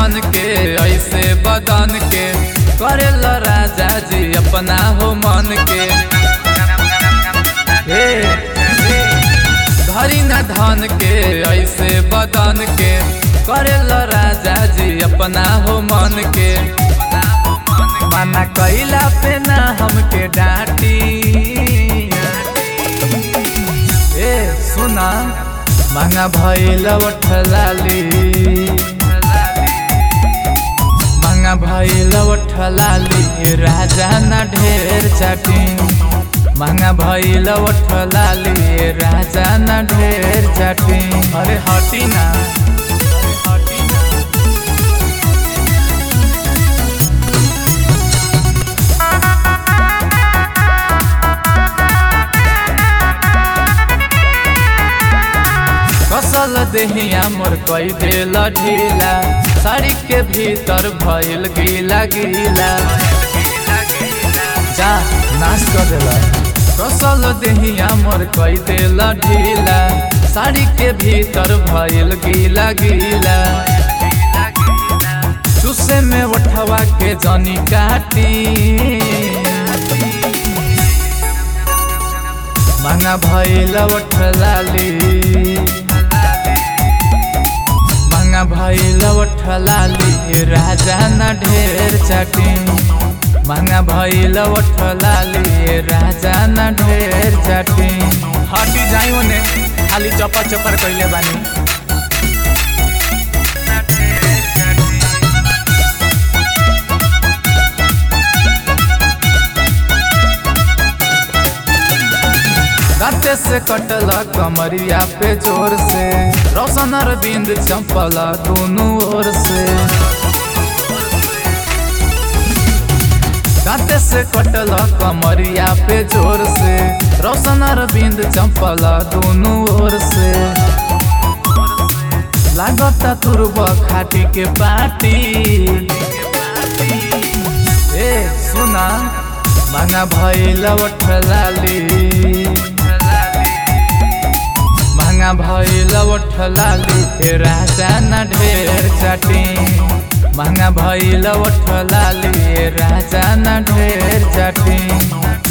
धन के ऐसे बदन के करेल राजा जी अपना हो मन के हे धरी न धन के ऐसे बदन के करेल राजा जी अपना हो मन के मना कैला पे ना हमके डांटी ए सुना मांगा भैल लाली मांगा भैल लाली राजा न ढेर चाटी मांगा भैल लाली राजा न ढेर चाटी अरे हटी ना हटी ना कसल देहिया मोर कई देल ढीला साड़ी के भीतर भइल गीला गीला जा नाश कर देला कसल देहिया मोर कई देल ढीला साड़ी के भीतर भइल गीला गीला चूसे में उठवा के जनी काटी मांगा भइल लाली मांगा भइल लाली राजा न ढेर चाटी मांगा भइल लाली राजा न ढेर चाटी हटी जाई ओने खाली चपर चपर कइले बानी दाते से कटला कमरिया पे जोर से रोशन अरविंद चंपला दोनों ओर से दाते से कटला कमरिया पे जोर से रोशन अरविंद चंपला दोनों ओर से लागता तुरब खाटी के पाटी ए सुना मांगा भइल लाली मांगा भइल लाली राजा न ढेर चाटी मांगा भइल लाली राजा न ढेर चाटी